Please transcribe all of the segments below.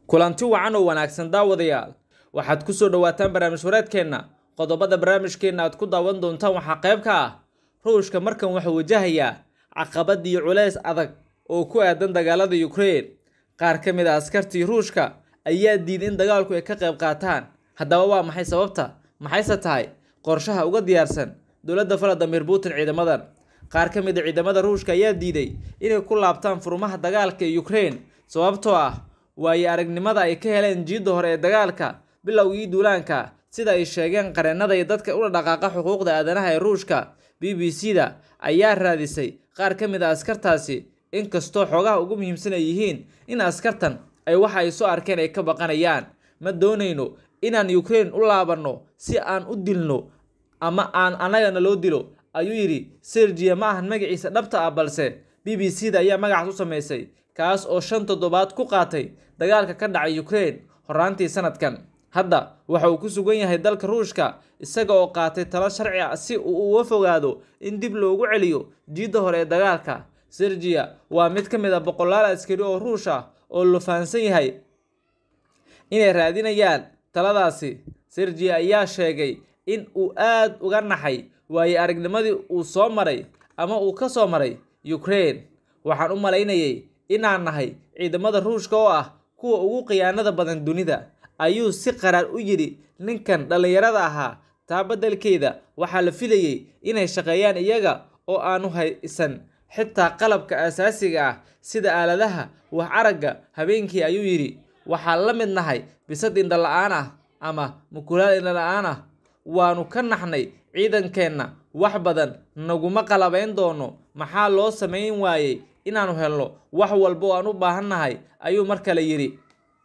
kulanti wacan oo wanaagsan daawadayaal waxaad ku soo dhowaataan barnaamij wareedkeenna qodobada barnaamijkeenna aad ku daawan doontaan waxaa qayb ka ah ruushka markan wuxuu wajahayaa caqabad iyo culays adag oo ku aadan dagaalada ukraine qaar ka mid a askartii ruushka ayaa diiday in dagaalku ay ka qayb qaataan haddaba waa maxay sababta maxayse tahay qorshaha uga diyaarsan dowladda valadimir putin ciidamadan qaar ka mid a ciidamada ruushka ayaa diiday inay ku laabtaan furmaha dagaalka ee ukraine sababtoo ah waayo aragnimada ay ka heleen jiidda hore ee dagaalka bilowgii duulaanka sida ay sheegeen qareennada iyo dadka ula dhaqaaqa xuquuqda aadanaha ee ruushka b b c da ayaa raadisay qaar ka mid a askartaasi inkastoo xoogaha ugu muhiimsan ay yihiin in askartan ay waxa ay soo arkeen ay ka baqanayaan ma doonayno inaan ukraine u laabanno si aan u dilno ama aan annagana loo dilo ayuu yidhi sergia ma ahan magaciisa dhabta ah balse b b c da ayaa magacaas u samaysay kaas oo shan toddobaad ku qaatay dagaalka ka dhacay ukraine horaantii sanadkan hadda waxa uu ku sugan yahay dalka ruushka isaga oo qaatay talo sharci ah si uu uga fogaado in dib loogu celiyo jiidda hore ee dagaalka sergia waa mid ka mid a boqolaal askari oo ruush ah oo la fahansan yahay inay raadinayaan taladaasi sergia ayaa sheegay in uu aad uga naxay waayo aragnimadii uu soo maray ama uu ka soo maray ukraine waxaan u malaynayay inaan nahay ciidamada ruushka oo ah kuwa ugu khiyaanada badan dunida ayuu si qaraar u yidhi ninkan dhallinyarada ahaa taa beddelkeeda waxaa la filayey inay shaqeeyaan iyaga oo aanu haysan xitaa qalabka asaasiga ah sida aaladaha wax aragga habeenkii ayuu yidhi waxaan la mid nahay bisad indhala-aan ah ama mukulaal indhala-aan ah waanu ka naxnay ciidankeenna wax badan naguma qalabayn doono maxaa loo samayn waayey inaanu helno wax walba oo aan u baahannahay ayuu mar kale yidhi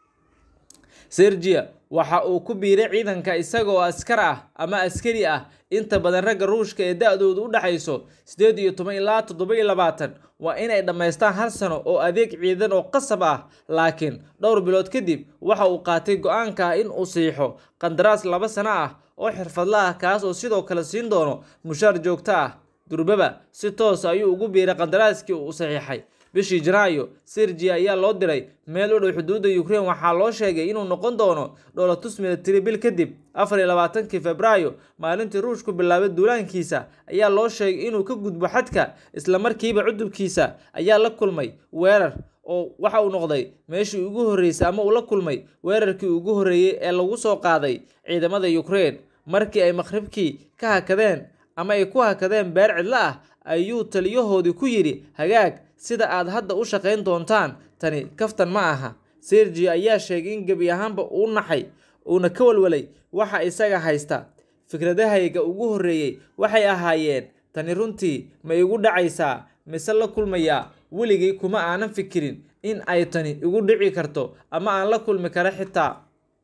sergia waxa uu ku biiray ciidanka isaga oo askar ah ama askari ah inta badan ragga ruushka ee da-doodu u dhexayso siddeed iyo toban ilaa toddoba iyo labaatan waa inay dhammaystaan hal sano oo adeeg ciidan oo qasab ah laakiin dhowr bilood kadib waxa uu qaatay go-aanka ah in uu siixo qandaraas laba sano ah oo xirfadla ah kaas oo sidoo kale siin doono mushaar joogto ah durbaba si toos ayuu ugu biiray qandaraaskii uu saxiixay bishii janaayo sergia ayaa loo diray meel u dhow xuduudda ukraine waxaa loo sheegay inuu noqon doono dholatus military bil kadib afar iyo labaatankii februaayo maalintii ruushku bilaabay duulaankiisa ayaa loo sheegay inuu ka gudbo xadka islamarkiiba cudubkiisa ayaa la kulmay weerar oo waxa uu noqday meeshii ugu horreysay ama uu la kulmay weerarkii ugu horreeyey ee lagu soo qaaday ciidamada ukraine markii ay maqhribkii ka hakadeen ama ay ku hakadeen beer cidlo ah ayuu taliyahoodii ku yidhi hagaag sida aad hadda u shaqayn doontaan tani kaftan ma aha sergia ayaa sheegay in gebi ahaanba uu naxay uuna ka walwalay waxa isaga haysta fikradahayga ugu horreeyey waxay ahaayeen tani runtii ma igu dhacaysaa mise la kulmayaa weligay kuma aanan fikirin in ay tani igu dhici karto ama aan la kulmi karo xitaa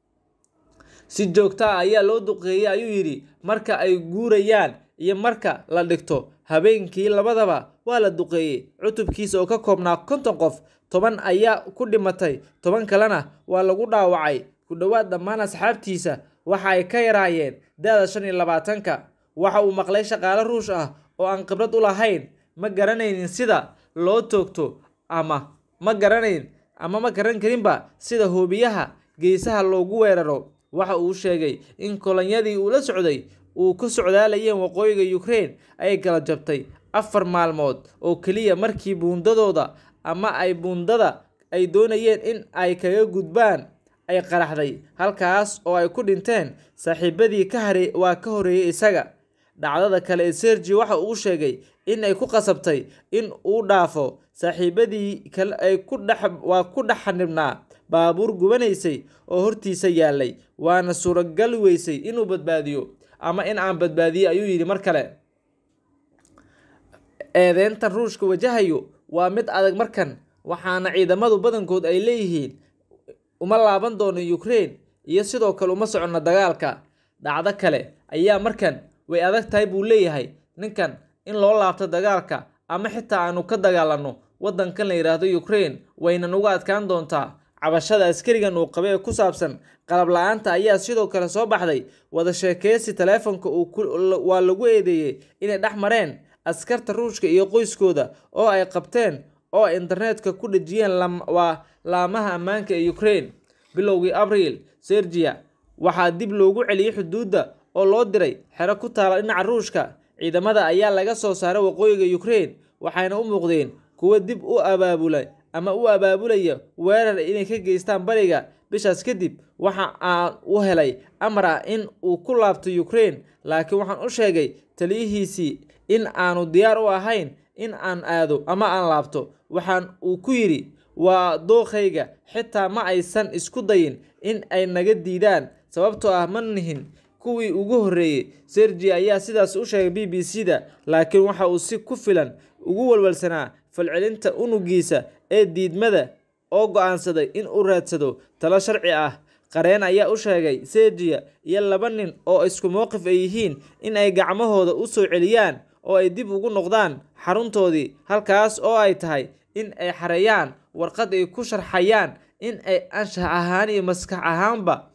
si joogto ah ayaa loo duqeeyey ayuu yidhi marka ay guurayaan iyo marka la dhigto habeenkii labadaba waa la duqeeyey cutubkiisa oo ka koobnaa konton qof toban ayaa ku dhimatay toban kalena waa lagu dhaawacay ku dhowaad dhammaan asxaabtiisa waxa ay ka yaraayeen da-da shan iyo labaatanka waxa uu maqlay shaqaale ruush ah oo aan khibrad u lahayn ma garanaynin sida loo toogto ama ma garanayn ama ma garan karinba sida hoobiyaha geesaha loogu weeraro waxa uu sheegay in kolonyadii uu la socday uu ku socdaalayeen waqooyiga ukraine ay kala jabtay afar maalmood oo keliya markii buundadooda ama ay buundada ay doonayeen in ay kaga gudbaan ay qaraxday halkaas oo ay ku dhinteen saaxiibadii ka hare waa ka horeeyey isaga dhacdada kale ee sergi waxa uu sheegay in ay ku qasabtay in uu dhaafo saaxiibadii kale ay ku dhex waa ku dhex xanibnaa baabuur gubanaysay oo hortiisa yaalay waana suuragal weysay inuu badbaadiyo ama in aan badbaadiyo ayuu yidhi mar kale eedeyntan ruushka wajahayo waa mid adag markan waxaana ciidamadu badankood ay leeyihiin uma laaban doono ukraine iyo sidoo kale uma soconno dagaalka dhacdo kale ayaa markan way adag tahay buu leeyahay ninkan in loo laabto dagaalka ama xitaa aanu ka dagaalanno waddankan la yidhaahdo ukraine waynan uga adkaan doontaa cabashada askarigan uu qabay ee ku saabsan qalab la-aanta ayaa sidoo kale soo baxday wada sheekeysi taleefonka waa lagu eedeeyey inay dhex mareen askarta ruushka iyo qoyskooda oo ay qabteen oo internetka ku dhejiyeen waa laamaha ammaanka ee ukraine bilowgii abriil sergia waxaa dib loogu celiyey xuduudda oo loo diray xero ku taala dhinaca ruushka ciidamada ayaa laga soo saaray waqooyiga ukraine waxayna u muuqdeen kuwo dib u abaabulay ama u abaabulaya weerar inay ka geystaan bariga bishaas kadib waxa aan u helay amar ah in uu ku laabto ukraine laakiin waxaan u sheegay taliyihiisii in aanu diyaar u ahayn in aan aado ama aan laabto waxaan uu ku yidhi waa dookhayga xitaa ma aysan isku dayin in ay naga diidaan sababtoo ah ma nihin kuwii ugu horreeyey sergi ayaa sidaas u sheegay b b c da laakiin waxa uu si ku filan ugu walwalsanaa falcelinta unugiisa ee diidmada oo go-aansaday in uu raadsado talo sharci ah qareen ayaa u sheegay sergia iyo laba nin oo isku mowqif ay yihiin in ay gacmahooda u soo celiyaan oo ay dib ugu noqdaan xaruntoodii halkaas oo ay tahay in ay xareeyaan warqad ay ku sharxayaan in ay anshax ahaan iyo maskax ahaanba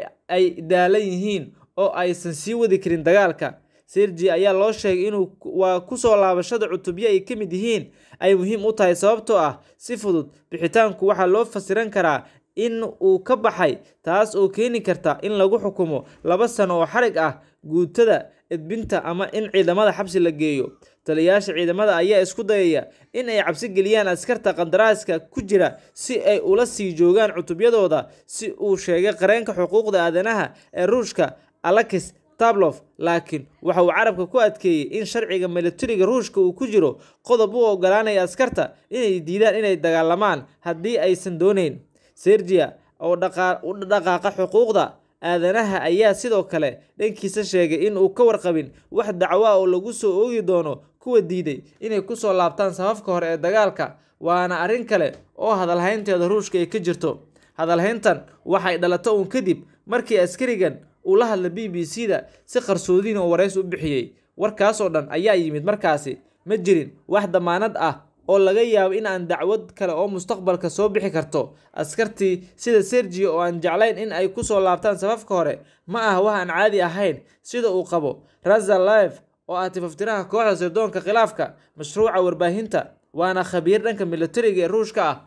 ay daalan yihiin oo aysan sii wadi karin dagaalka sergi ayaa loo sheegay inuu waa kusoo laabashada cutubyo ay ka mid yihiin ay muhiim u tahay sababtoo ah si fudud bixitaanku waxaa loo fasiran karaa in uu ka baxay taas oo keeni karta in lagu xukumo laba sano oo xarig ah guutada edbinta ama in ciidamada xabsi la geeyo taliyayaasha ciidamada ayaa isku dayaya in ay cabsi geliyaan askarta qandaraaska ku jira si ay ula sii joogaan cutubyadooda si uu sheegay qareenka xuquuqda aadanaha ee ruushka alexis tablof laakiin waxa uu carabka ku adkeeyey in sharciga militariga ruushka uu ku jiro qodob u ogolaanaya askarta inay diidaan inay dagaalamaan haddii aysan dooneyn sergia oo u dhaqaaqa xuquuqda aadanaha ayaa sidoo kale dhankiisa sheegay in uu ka warqabin wax dacwo ah oo lagu soo oogi doono kuwa diiday inay kusoo laabtaan safafka hore ee dagaalka waana arrin kale oo hadalhaynteeda ruushka ay ka jirto hadalhayntan waxay dhalato uun kadib markii askarigan uu la hadla b b c da si qarsoodiin oo warays u bixiyey warkaasoo dhan ayaa yimid markaasi ma jirin wax damaanad ah oo laga yaabo in aan dacwad kale oo mustaqbalka soo bixi karto askartii sida sergio oo aan jeclayn in ay kusoo laabtaan safafka hore ma aha wax aan caadi ahayn sida uu qabo razalive oo ah tifaftiraha kooxda sirdoonka khilaafka mashruuca warbaahinta waana khabiir dhanka militariga ee ruushka ah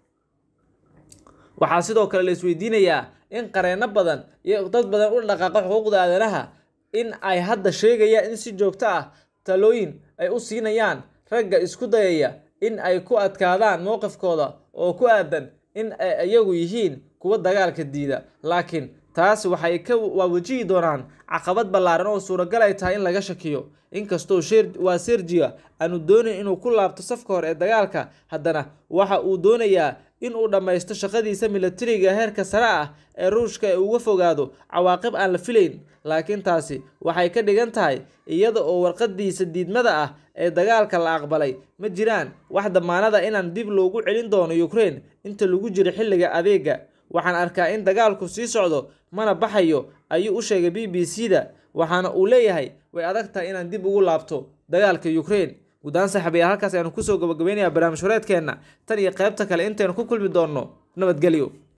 waxaa sidoo kale la isweydiinayaa in qareeno badan iyo dad badan u dhaqaaqa xuquuqda aadanaha in ay hadda sheegayaan in si joogto ah talooyin ay u siinayaan ragga isku dayaya in ay ku adkaadaan mowqifkooda oo ku aadan in ay iyagu yihiin kuwa dagaalka diida laakiin taas waxay ka waawajihi doonaan caqabad ballaaran oo suuragal ay tahay in laga shakiyo inkastoo waa sergia aanu doonayn inuu ku laabto safka hore ee dagaalka haddana waxa uu doonayaa in uu dhammaysto shaqadiisa militariga heerka sare ah ee ruushka ee uga fogaado cawaaqib aan la filayn laakiin taasi waxay ka dhigan tahay iyada oo warqadiisa diidmada ah ee dagaalka la aqbalay ma jiraan wax damaanada inaan dib loogu celin doono ukraine inta lagu jiro xilliga adeega waxaan arkaa in dagaalku sii socdo mana baxayo ayuu u sheegay b b c da waxaana uu leeyahay way adag tahay inaan dib ugu laabto dagaalka ukraine guddaan saaxiibayaal halkaas ayaanu kusoo gabagabaynayaa barnaamij horeedkeenna tan iyo qaybta kale intaynu ku kulmi doonno nabadgelyo